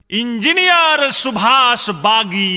engineer Subhash बागी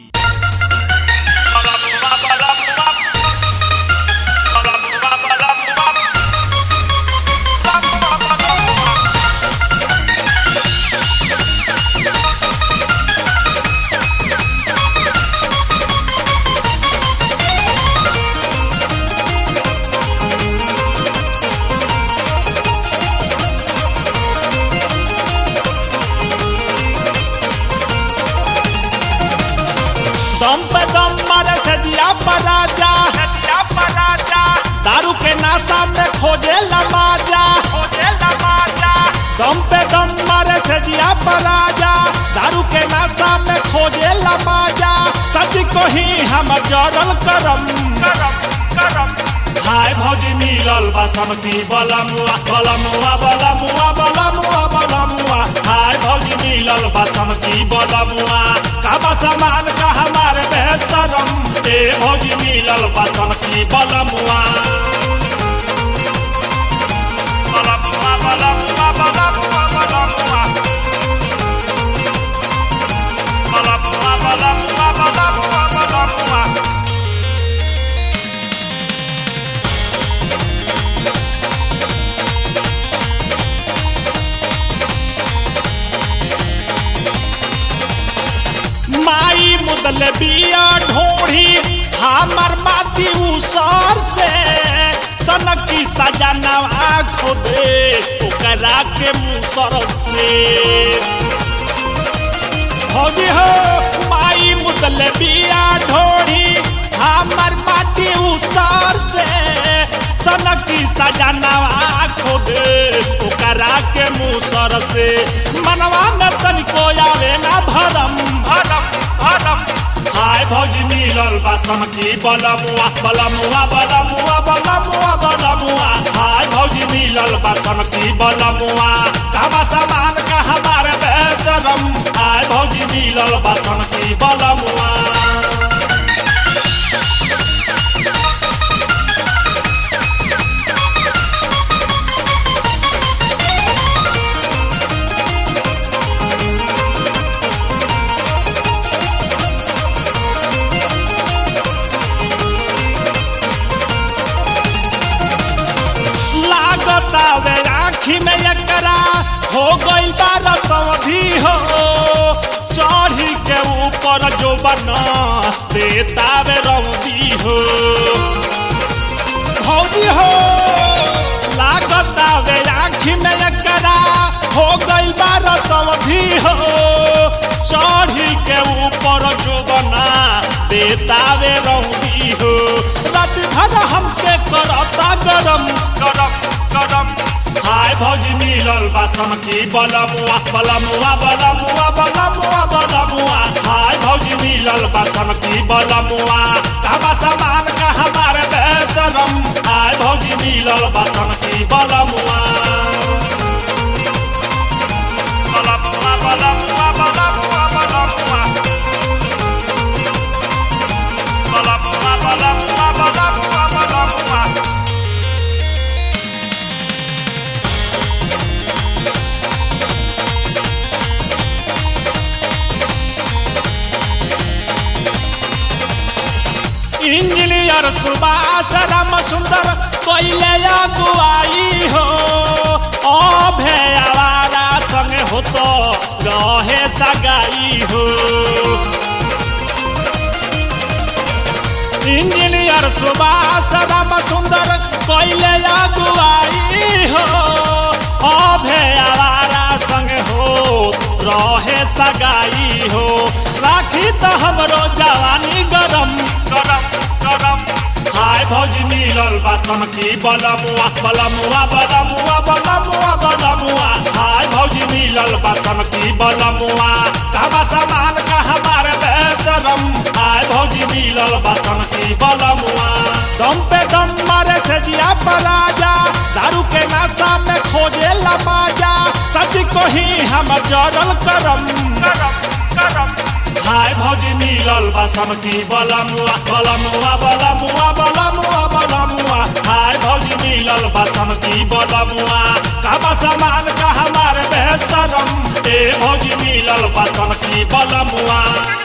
दम पे दम मारे से जिया पराजा दारू के नाशा में खोजे लमाजा दम पे दम मारे से जिया पराजा दारू के नाशा में खोजे लमाजा सच को ही हम जरल करम हाय भौजी मिलल बासमती बलमुआ बलमुआ बलमुआ बलमुआ बलमुआ हाय भौजी मिलल बासमती बलमुआ काबा सामान का हमारे बेहतरम ए भौजी मिलल बासमती बलमुआ बलमुआ बलमुआ बलमुआ बलमुआ बलमुआ बलमुआ बलमुआ बलमुआ माई मुदल बिया ढोढ़ी हमर माती उसर से सनकी सजनवा खोदे ओकरा के मुसर से भौजी हो माई मुदल बिया ढोढ़ी हमर माटी उसर से सनकी सजनवा खोदे ओकरा के मुसर से मनवा में तनिको आवे ना भरम हाय भौजी मिलल बासम की बलमुआ बलमुआ बलमुआ बलमुआ बलमुआ हाय भौजी मिलल बासम की बलमुआ काबा सामान का हमारे बेसरम हाय भौजी मिलल बासम की बलमुआ लागता वे आँखी में एकरा हो गई बारत अवधि हो चढ़ी के ऊपर जो बना देता वे रौदी हो भौजी हो लागता वे आँखी में एकरा हो गई बारत अवधि हो चढ़ी के ऊपर जो बना देता वे रौदी हो रात भर हमके करता गरम गरम गरम हाय भौजी मिलल बासम की बलमुआ बलमुआ बलमुआ बलमुआ बलमुआ हाय भौजी मिलल बासम की बलमुआ काबा सामान का हमारे बेसरम हाय भौजी मिलल बासम की बलमुआ बलमुआ बलमुआ बलमुआ बलमुआ बलमुआ बलमुआ बलमुआ बलमुआ इंजीनियर सुभाष राम सुंदर कोइले अगुवाई हो अभे आवारा संगे हो तो रहे सगाई हो इंजीनियर सुभाष राम सुंदर कोइले अगुवाई हो अभे आवारा संगे हो रहे सगाई हो राखी तो हमरो जवानी गरम गरम गरम हाय भौजी मिलल बासम की बलमुआ बलमुआ बलमुआ बलमुआ बलमुआ हाय भौजी मिलल बासम की बलमुआ काबा सामान का हमारे बेसरम हाय भौजी मिलल बासम की बलमुआ दम पे दम मारे से जिया पराजा दारू के नशा में खोजे लमाजा सच को ही हम जरल करम करम करम हाय भौजी मिलल बासमती बलमुआ बलमुआ बलमुआ बलमुआ बलमुआ हाय भौजी मिलल बासमती बलमुआ काबा सामान का हमारे बेहतरम ए भौजी मिलल बा बलमुआ